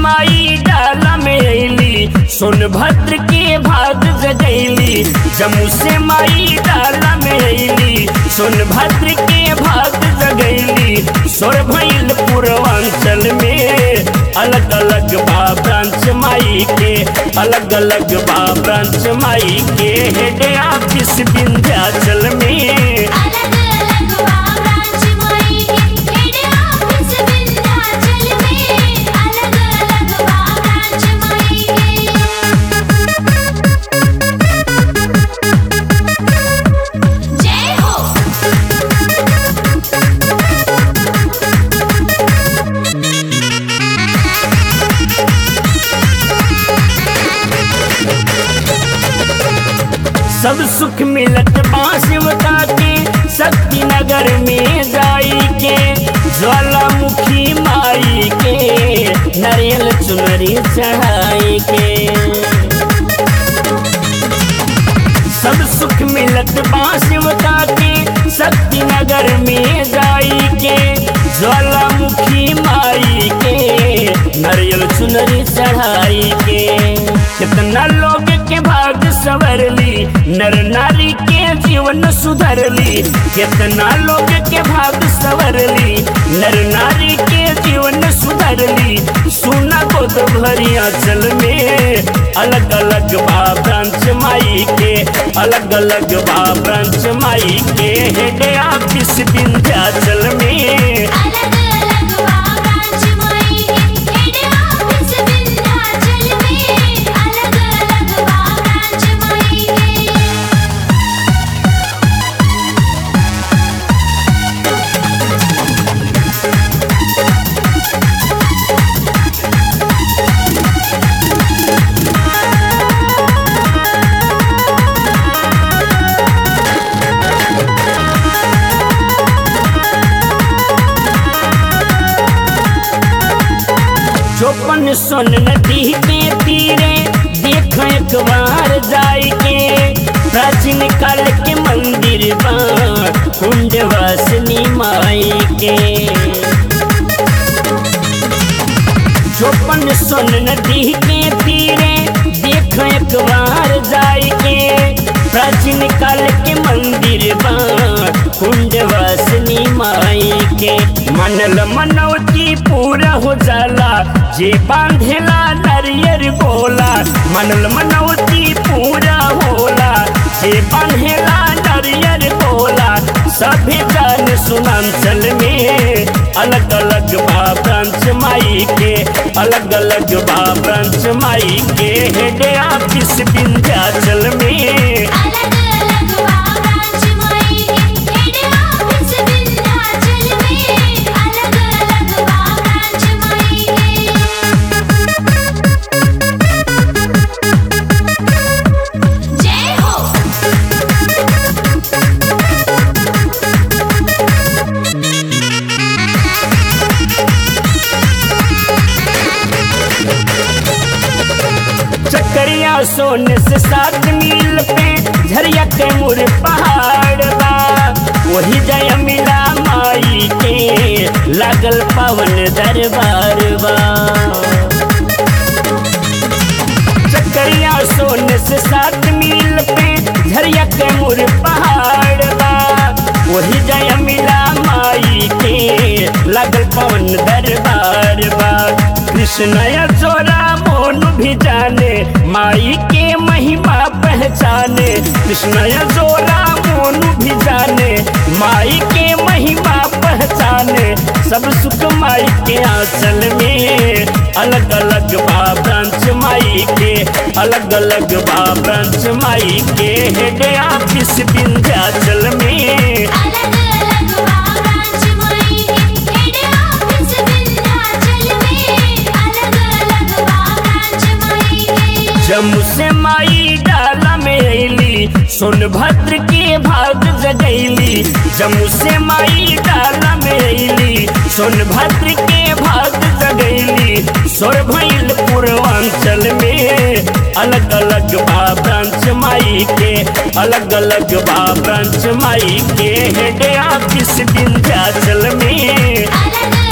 माई डाला में अली सोनभद्र के भाग जगैली जम्मू से माई डाला में अली सोनभद्र के भाग जगैली सोर भैल पूर्वांचल में अलग अलग बा ब्रांच माई के अलग अलग बा ब्रांच माई के हेड ऑफिस विंध्याचल में अलग अलग ब्रांच माई के हेड ऑफिस विंध्याचल में अलग अलग ब्रांच माई के जय हो सब सुख मिलत बांसवता के शक्ति नगर में जाई के ज्वालामुखी माई के नारियल चुनरी चढ़ाई के सब सुख मिलत बांसवता के शक्ति नगर में जाई के ज्वालामुखी माई के नारियल चुनरी चढ़ाई के कितना लोग के भाग सवरली नर नारी के जीवन सुधरली कितना लोग के भाग सवरली नर नारी के जीवन सुधरली सुना गोद भरिया चल में अलग अलग बा ब्रांच माई के अलग अलग बा ब्रांच माई के हेड ऑफिस विंध्याचल में अलग अलग ब्रांच माई के हेड ऑफिस विंध्याचल में अलग अलग ब्रांच माई के चौपन सोन नदी के तीरे देख एक बार जाई के प्राचीन काल के मंदिर बा कुंड वासनी माई के चौपन सोन नदी के तीरे देख एक बार जाई के प्राचीन काल के मंदिर बा कुंड वासनी माई के मनल मनौती पूरा हो जाला जे बांधेला नरियर बोला मनल मनौती पूरा होला जे बांधेला नरियर बोला सभी जान सुनांचल में अलग अलग बा ब्रांच माई के अलग अलग बा ब्रांच माई के हेड ऑफिस विंध्याचल में अलग अलग ब्रांच माई के हेड ऑफिस विंध्याचल में अलग अलग ब्रांच माई के जय हो चकरिया सोने से सात मील पे झरिया के मुर पहाड़ बा वही जय मिला माई के लागल पवन दरबार बा चकरिया सोने से सात मील पे झरिया के मुर पहाड़ बा वही जय मिला माई के लागल पवन दरबार बा कृष्ण चोरा मोन भी जाने माई के महिमा पहचाने कृष्ण जोरा मोन भी जाने माई के महिमा पहचाने सब सुख माई के आंचल में अलग अलग बा ब्रांच माई के अलग अलग बा ब्रांच माई के हेड ऑफिस विंध्याचल में अलग अलग ब्रांच माई के हेड ऑफिस विंध्याचल में अलग अलग ब्रांच माई के जम्मू से माई डाला में अली सोनभद्र के भाग जगैली जम्मू से माई डाला में अली सोनभद्र के भाग जगैली सोर भैल पूर्वांचल में अलग अलग बा ब्रांच माई के अलग अलग बा ब्रांच माई के हेड ऑफिस विंध्याचल में अलग